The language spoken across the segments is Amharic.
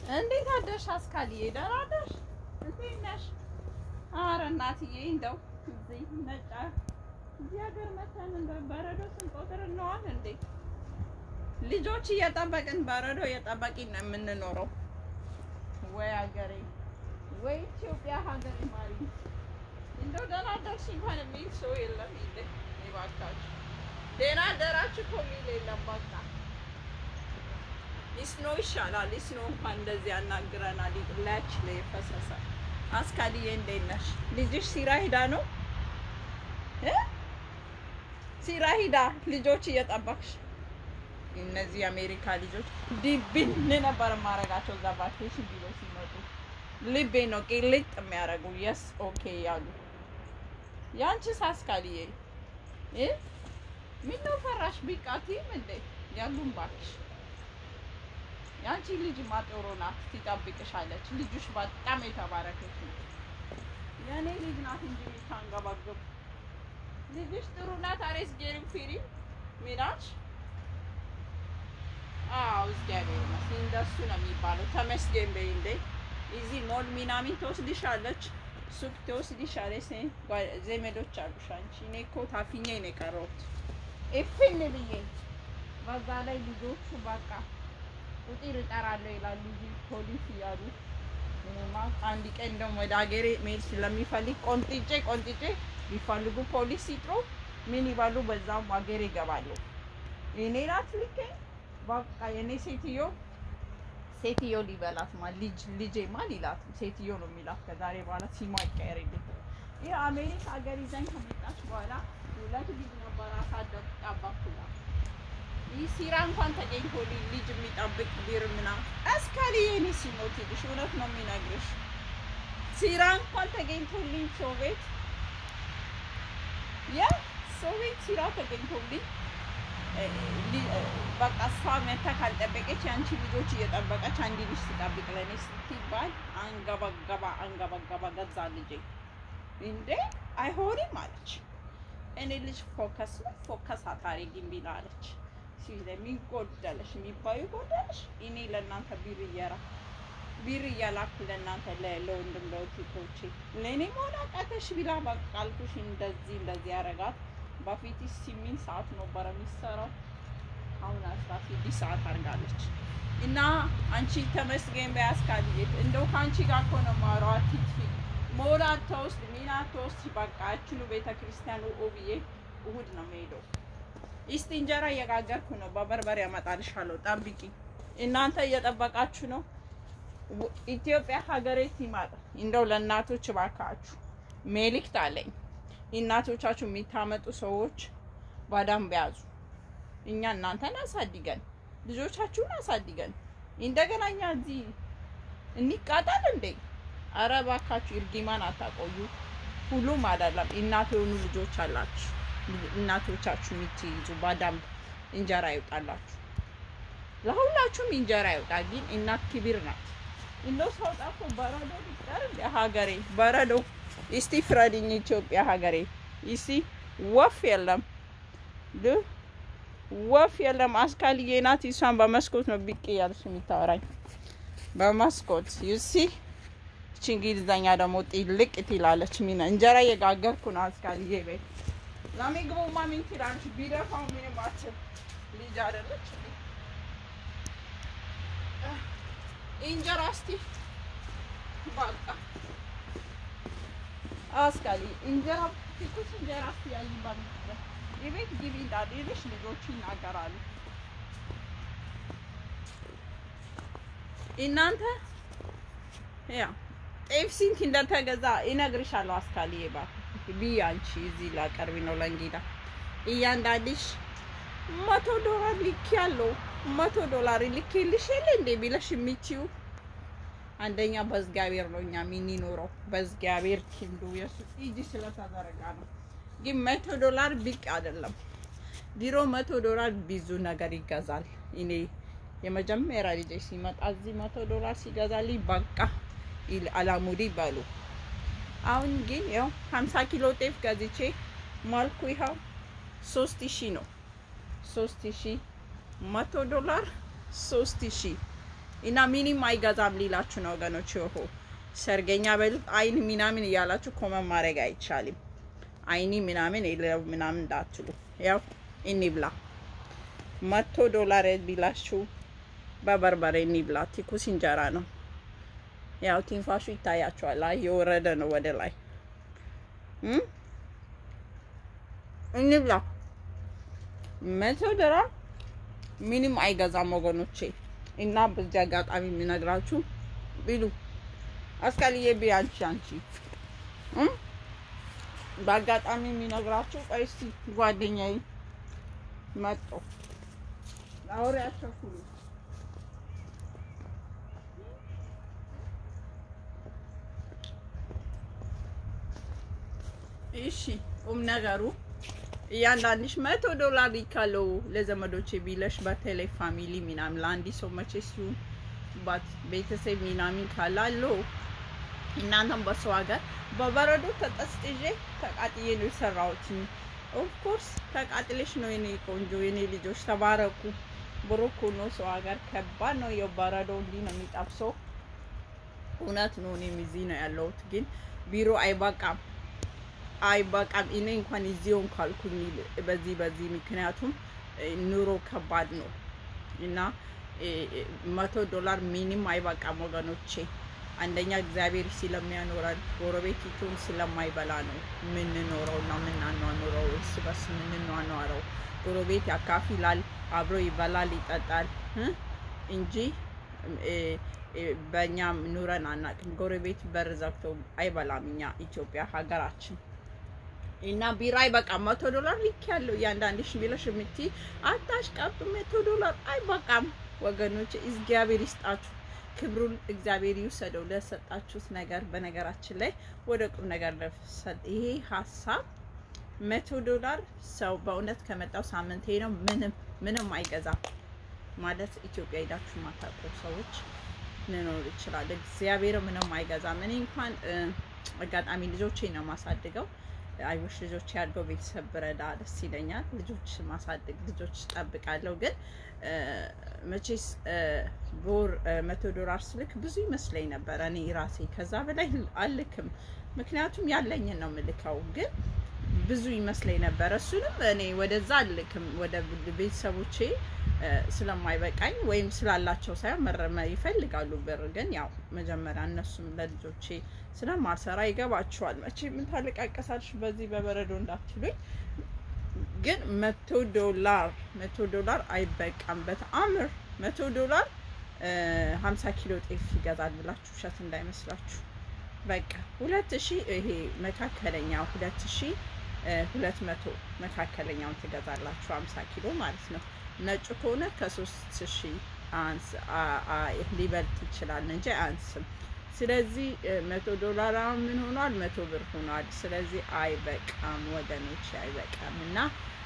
እንዴት አደርሽ አስካልዬ? ደህና አደርሽ? እንዴት ነሽ? ኧረ እናትዬ እንደው እዚህ ነጫ እዚህ ሀገር መተን እንደ በረዶ ስንቆጥር እንዋል እንዴ? ልጆች እየጠበቅን በረዶ እየጠበቅን ነው የምንኖረው። ወይ ሀገሬ፣ ወይ ኢትዮጵያ ሀገሬ ማሪ። እንደው ደህና አደርሽ እንኳን የሚል ሰው የለም። ይለ ይባካችሁ ደህና አደራችሁ እኮ የሚል የለም። በቃ ሊስኖ ይሻላል። ሊስኖ እንኳን እንደዚህ ያናግረናል። ላች ላይ የፈሰሰ አስካልዬ እንዴት ነሽ? ልጅሽ ሲራ ሂዳ ነው እ ሲራ ሂዳ ልጆች እየጠበቅሽ እነዚህ የአሜሪካ ልጆች ዲብን ነበር ማረጋቸው እዛ ቫኬሽን ቢሎ ሲመጡ ልቤ ነው ቅልጥ የሚያደርጉ የስ ኦኬ ያሉ ያንቺስ አስካልዬ እ ምነው ፈራሽ? ቢቃቲም እንዴ ያሉም ባክሽ ያንቺ ልጅ ማጥሮ ናት፣ ትጠብቅሻለች። ልጁሽ በጣም የተባረከች ነው። የእኔ ልጅ ናት እንጂ የምታንገባግብ ልጅሽ ጥሩ ናት። አሬስ ጌሪም ፊሪ ሚራች አዎ፣ እግዚአብሔር ይመስገን። እንደሱ ነው የሚባለው። ተመስገን በይ እንዴ። እዚህ ሞል ሚናሚን ትወስድሻለች፣ ሱቅ ትወስድሻለች። ዘመዶች አሉሽ አንቺ። እኔ እኮ ታፊኜ ነው የቀረሁት እፍን ብዬ። በዛ ላይ ልጆቹ በቃ ቁጥር እጠራለሁ ይላሉ እዚህ ፖሊስ እያሉ እኔማ አንድ ቀን ደግሞ ወደ ሀገሬ መሄድ ስለሚፈልግ ቆንጥጬ ቆንጥጬ ቢፈልጉ ፖሊስ ይጥሩ ምን ይባሉ፣ በዛም ሀገሬ ይገባሉ። እኔ ናት ልኬ በቃ የኔ ሴትዮ ሴትዮ ሊበላት ማ ልጅ ልጄ ማ ሊላት ሴትዮ ነው የሚላት። ከዛሬ በኋላ ሲማ ይቀየርልኝ። ይህ አሜሪካ ሀገር ይዘኝ ከመጣች በኋላ ሁለት ልጅ ነበር አሳደግ ጠባኩላት። ይህ ሲራ እንኳን ተገኝቶልኝ ልጅ የሚጠብቅ ቢር ምናምን አስካሊ የኔ ሲሞት ይልሽ እውነት ነው የሚነግርሽ። ሲራ እንኳን ተገኝቶልኝ ሶቤት ያ ሶቤት ሲራ ተገኝቶልኝ በቃ እሷ መታ ካልጠበቀች የአንቺ ልጆች እየጠበቀች አንድ ልጅ ትጠብቅ ለእኔ ስትባል አንገበገባ አንገበገባ ገዛ ልጄ እንዴ አይሆንም አለች። እኔ ልጅ ፎከስ ፎከስ አታረጊም ቢላ አለች። ስለሚጎደለሽ የሚባዩ ጎደለሽ እኔ ለእናንተ ቢር እየራ ቢር እያላኩ ለእናንተ ለወንድም ለውቲቶቼ ለእኔ መሆን አቃተሽ ቢላ በቃ አልኩሽ። እንደዚህ እንደዚህ ያረጋት በፊት ስምንት ሰዓት ነበረ የሚሰራው አሁን አስራ ስድስት ሰዓት አድርጋለች። እና አንቺ ተመስገን በያስካልዬ እንደው ከአንቺ ጋር እኮ ነው የማወራው። አትጥፊ ሞላ አትወስድ ሚና አትወስድ በቃ ያችኑ ቤተ ክርስቲያኑ ብዬ እሑድ ነው የምሄደው። እስቲ እንጀራ እየጋገርኩ ነው። በበርበሬ ያመጣልሻለሁ። ጠብቂ። እናንተ እየጠበቃችሁ ነው። ኢትዮጵያ ሀገሬ ሲመጣ እንደው ለእናቶች እባካችሁ ሜሊክት አለኝ። እናቶቻችሁ የሚታመጡ ሰዎች በደንብ ያዙ። እኛ እናንተን አሳድገን ልጆቻችሁን አሳድገን እንደገና እኛ እዚህ እንቃጠል እንዴ? አረ እባካችሁ እርግማን አታቆዩ። ሁሉም አይደለም እናት የሆኑ ልጆች አላችሁ እናቶቻችሁ የምትይዙ በደንብ እንጀራ ይውጣላችሁ። ለሁላችሁም እንጀራ ይውጣ። ግን እናት ክብር ናት። እንደው ሰው ጠፎ በረዶ ቢቀር እንደ ሀገሬ በረዶ እስቲ ፍረድኝ ኢትዮጵያ ሀገሬ። እስቲ ወፍ የለም ል ወፍ የለም። አስካልዬ ናት። እሷን በመስኮት ነው ብቅ እያለች የምታወራኝ በመስኮት ዩሲ። እቺ እንግሊዝኛ ደግሞ ጥልቅ ትላለች። ሚና እንጀራ እየጋገርኩ ነው አስካልዬ ቤት ለምግቡማ ምን ትላለች? ቢደፋው ምንም አትል ልጅ አይደለች። እንጀራ እስቲ በቃ አስካሊ እንጀራ ትኩስ እንጀራ እስቲ ያይባል። የቤት ግቢ እንዳልልሽ ልጆቹ ይናገራሉ። እናንተ ያ ጤፍ ስንት እንደተገዛ ይነግርሻለሁ። አስካሊ ይባል ቢ አንቺ እዚህ ላቀርቢ ነው ለእንግዳ እያንዳንድሽ መቶ ዶላር ልክ ያለው መቶ ዶላር ልኬልሽ የለ እንዴ ቢለሽ የሚችው አንደኛ በእግዚአብሔር ነው እኛ የምንኖረው በእግዚአብሔር ክንዱ የሱ እጅ ስለተዘረጋ ነው። ግን መቶ ዶላር ብቅ አይደለም። ድሮ መቶ ዶላር ብዙ ነገር ይገዛል። እኔ የመጀመሪያ ልጅ ሲመጣ እዚህ መቶ ዶላር ሲገዛልኝ በቃ አላሙዲ በሉ። አሁን ግን ያው 50 ኪሎ ጤፍ ገዝቼ ማልኩ ይኸው ሶስት ሺህ ነው። ሶስት ሺህ መቶ ዶላር ሶስት ሺህ እና ሚኒም አይገዛም ሊላችሁ ነው ወገኖች። ይሆ ሰርገኛ በሉት አይን ምናምን እያላችሁ ኮመን ማድረግ አይቻልም። አይኒ ምናምን የለው ምናምን እንዳትሉ። ያው እንብላ መቶ ዶላር ቢላችሁ በበርበሬ እንብላ። ትኩስ እንጀራ ነው። ያው ትንፋሹ ይታያችኋል። አይ የወረደ ነው ወደ ላይ እንብላ። መቶ ዶላር ምንም አይገዛም ወገኖቼ። እና በዚህ አጋጣሚ የሚነግራችሁ ቢሉ አስካልዬ ቢ አንቺ አንቺ በአጋጣሚ የሚነግራችሁ ቆይ እስኪ ጓደኛዬ መጦ አውሪያቸው ሁሉ እሺ ቁም ነገሩ እያንዳንድሽ መቶ ዶላር ይካለው ለዘመዶቼ ቢለሽ በተለይ ፋሚሊ ምናምን ለአንድ ሰው መቼ ሲሆን ባት ቤተሰብ ምናምን ካላሎ እናንተም በሰው ሀገር በበረዶ ተጠስጥዤ ተቃጥዬ ነው የሰራሁት። ኦፍኮርስ ተቃጥለሽ ነው የኔ ቆንጆ የኔ ልጆች ተባረኩ። ብሩክ ነው። ሰው ሀገር ከባድ ነው። የበረዶ እንዲህ ነው የሚጠብሰው። እውነት ነው። እኔም እዚህ ነው ያለሁት፣ ግን ቢሮ አይበቃም አይበቃም። እኔ እንኳን እዚውን ካልኩኝ በዚህ በዚህ ምክንያቱም ኑሮ ከባድ ነው እና መቶ ዶላር ሚኒም አይበቃም ወገኖቼ። አንደኛ እግዚአብሔር ስለሚያኖረን ጎረቤቲቱን ስለማይበላ ነው የምንኖረው እና የምናኗኑረው እርስ በርስ የምንኗኗረው። ጎረቤት ያካፍላል፣ አብሮ ይበላል፣ ይጠጣል እንጂ በእኛ ኑረን አናቅም። ጎረቤት በር ዘግቶ አይበላም። እኛ ኢትዮጵያ ሀገራችን እና ቢራ አይበቃም። መቶ ዶላር ልክ ያለው እያንዳንድሽ ቢለሽ የምትይ አታሽቃብጡ። መቶ ዶላር አይበቃም ወገኖች፣ እግዚአብሔር ይስጣችሁ። ክብሩን እግዚአብሔር ይውሰደው ለሰጣችሁት ነገር። በነገራችን ላይ ወደ ቁም ነገር ለፍሰል ይሄ ሀሳብ መቶ ዶላር ሰው በእውነት ከመጣው ሳምንቴ ነው። ምንም ምንም አይገዛም ማለት ኢትዮጵያ ሄዳችሁ ማታውቁ ሰዎች ልኖር ይችላል። እግዚአብሔር ምንም አይገዛም። እኔ እንኳን አጋጣሚ ልጆቼ ነው ማሳድገው አይቦሽ ልጆች ያድገው ቤተሰብ ብረዳ ደስ ይለኛል። ልጆች ማሳደግ ልጆች ጠብቃለሁ። ግን መቼስ በወር መቶ ዶላር ስልክ ብዙ ይመስለኝ ነበረ እኔ ራሴ። ከዛ በላይ አልክም፣ ምክንያቱም ያለኝን ነው የምልከው። ግን ብዙ ይመስለኝ ነበረ። እሱንም እኔ ወደዛ አልክም፣ ወደ ቤተሰቦቼ ስለማይበቃኝ ወይም ስላላቸው ሳይሆን መረመ ይፈልጋሉ ብር። ግን ያው መጀመሪያ እነሱም ለልጆቼ ስለማልሰራ ይገባቸዋል። መቼ ምን ታለቃቀሳልሽ በዚህ በበረዶ እንዳትሉኝ። ግን መቶ ዶላር መቶ ዶላር አይበቃም በተአምር መቶ ዶላር ሀምሳ ኪሎ ጤፍ ይገዛል ብላችሁ ውሸት እንዳይመስላችሁ። በቃ ሁለት ሺ ይሄ መካከለኛ ሁለት ሺ ሁለት መቶ መካከለኛውን ትገዛላችሁ ሀምሳ ኪሎ ማለት ነው። ነጩ ከሆነ ከሶስት ሺ አንስ ሊበልጥ ይችላል እንጂ አንስም። ስለዚህ መቶ ዶላር አሁን ምን ሆኗል? መቶ ብር ሆኗል። ስለዚህ አይበቃም ወገኖች፣ አይበቃም እና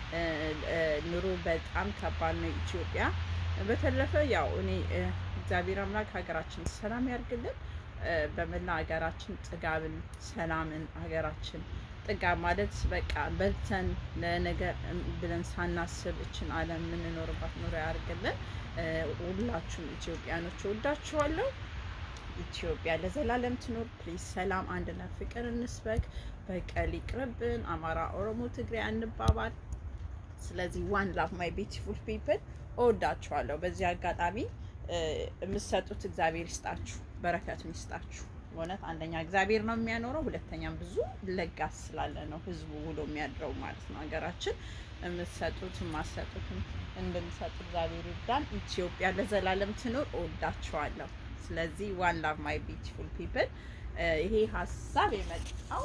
ኑሮ በጣም ከባድ ነው ኢትዮጵያ። በተረፈ ያው እኔ እግዚአብሔር አምላክ ሀገራችን ሰላም ያርግልን። በመላ ሀገራችን ጥጋብን፣ ሰላምን ሀገራችን ጥጋብ ማለት በቃ በልተን ለነገ ብለን ሳናስብ እችን ዓለም የምንኖርባት ኑሮ ያርግልን። ሁላችሁም ኢትዮጵያኖች ወዳችኋለሁ። ኢትዮጵያ ለዘላለም ትኖር። ፕሊዝ ሰላም፣ አንድነት፣ ፍቅር እንስበክ። በቀል ይቅርብን። አማራ፣ ኦሮሞ፣ ትግሬ አንባባል። ስለዚህ ዋን ላቭ ማይ ቢዩቲፉል ፒፕል እወዳችኋለሁ። በዚህ አጋጣሚ የምትሰጡት እግዚአብሔር ይስጣችሁ፣ በረከቱን ይስጣችሁ። በእውነት አንደኛ እግዚአብሔር ነው የሚያኖረው፣ ሁለተኛም ብዙ ለጋስ ስላለ ነው ህዝቡ ውሎ የሚያድረው ማለት ነው። ሀገራችን የምትሰጡት የማትሰጡትም እንድንሰጥ እግዚአብሔር ይርዳን። ኢትዮጵያ ለዘላለም ትኖር። እወዳችኋለሁ። ስለዚህ ዋን ላቭ ማይ ቢዩቲፉል ፒፕል። ይሄ ሀሳብ የመጣው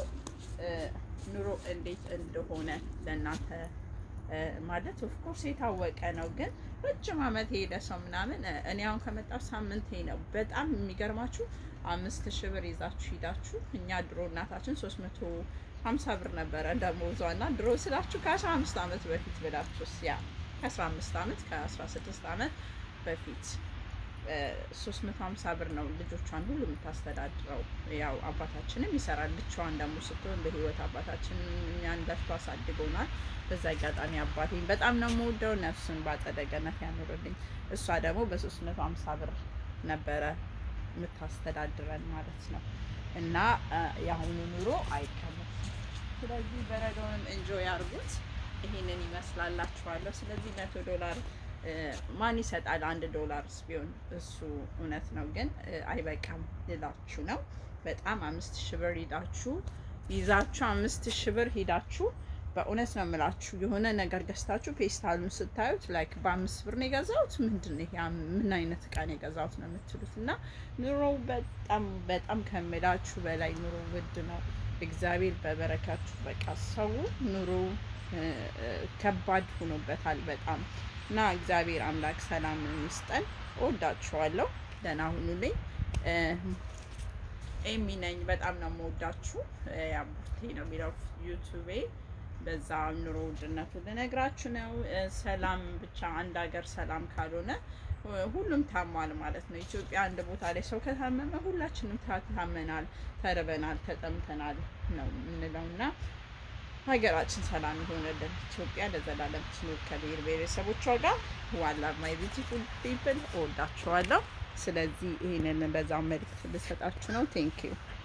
ኑሮ እንዴት እንደሆነ ለእናንተ ማለት ኦፍኮርስ የታወቀ ነው፣ ግን ረጅም ዓመት የሄደ ሰው ምናምን እኔ አሁን ከመጣው ሳምንቴ ነው። በጣም የሚገርማችሁ አምስት ሺህ ብር ይዛችሁ ሂዳችሁ እኛ ድሮ እናታችን ሶስት መቶ ሀምሳ ብር ነበረ ደሞዟ እና ድሮ ስላችሁ ከአስራ አምስት ዓመት በፊት ብላችሁስ ያ ከአስራ አምስት ዓመት ከአስራ ስድስት ዓመት በፊት ሶስት መቶ ሀምሳ ብር ነው ልጆቿን ሁሉ የምታስተዳድረው። ያው አባታችንም ይሰራል። ብቻዋን ደግሞ ስትሆን በህይወት አባታችን እኛን ለፍቶ አሳድጎናል። በዛ አጋጣሚ አባቴን በጣም ነው የምወደው፣ ነፍሱን በአጸደ ገነት ያኑርልኝ። እሷ ደግሞ በሶስት መቶ ሀምሳ ብር ነበረ የምታስተዳድረን ማለት ነው። እና የአሁኑ ኑሮ አይቀርም። ስለዚህ በረዶንም እንጆይ አድርጉት። ይሄንን ይመስላላችኋለሁ። ስለዚህ መቶ ዶላር ማን ይሰጣል? አንድ ዶላርስ ቢሆን እሱ እውነት ነው፣ ግን አይበቃም ልላችሁ ነው። በጣም አምስት ሺህ ብር ሂዳችሁ ይዛችሁ አምስት ሺህ ብር ሂዳችሁ በእውነት ነው የምላችሁ የሆነ ነገር ገዝታችሁ ፔስታሉን ስታዩት ላይክ በአምስት ብር ነው የገዛሁት ምንድን ነው ይሄ ምን አይነት እቃ ነው የገዛሁት ነው የምትሉት። እና ኑሮው በጣም በጣም ከምላችሁ በላይ ኑሮ ውድ ነው። እግዚአብሔር በበረካችሁ በቃ ሰው ኑሮ ከባድ ሆኖበታል በጣም እና እግዚአብሔር አምላክ ሰላም ይስጠን። እወዳችኋለሁ። ደህና ሁኑልኝ። ኤሚ ነኝ። በጣም ነው የምወዳችሁ። ያቡርቴ ነው የሚለው ዩቱቤ። በዛ ኑሮ ውድነቱ ልነግራችሁ ነው። ሰላም ብቻ አንድ ሀገር ሰላም ካልሆነ ሁሉም ታሟል ማለት ነው። ኢትዮጵያ አንድ ቦታ ላይ ሰው ከታመመ ሁላችንም ታመናል፣ ተርበናል፣ ተጠምተናል ነው የምንለው እና ሀገራችን ሰላም ይሆንልን። ኢትዮጵያ ለዘላለም ትኑር ከብሔር ብሔረሰቦቿ ጋር። ዋላ ማይ ቢዩቲፉል ፒፕል እወዳችኋለሁ። ስለዚህ ይህንን በዛ መልዕክት ልሰጣችሁ ነው። ቴንኪዩ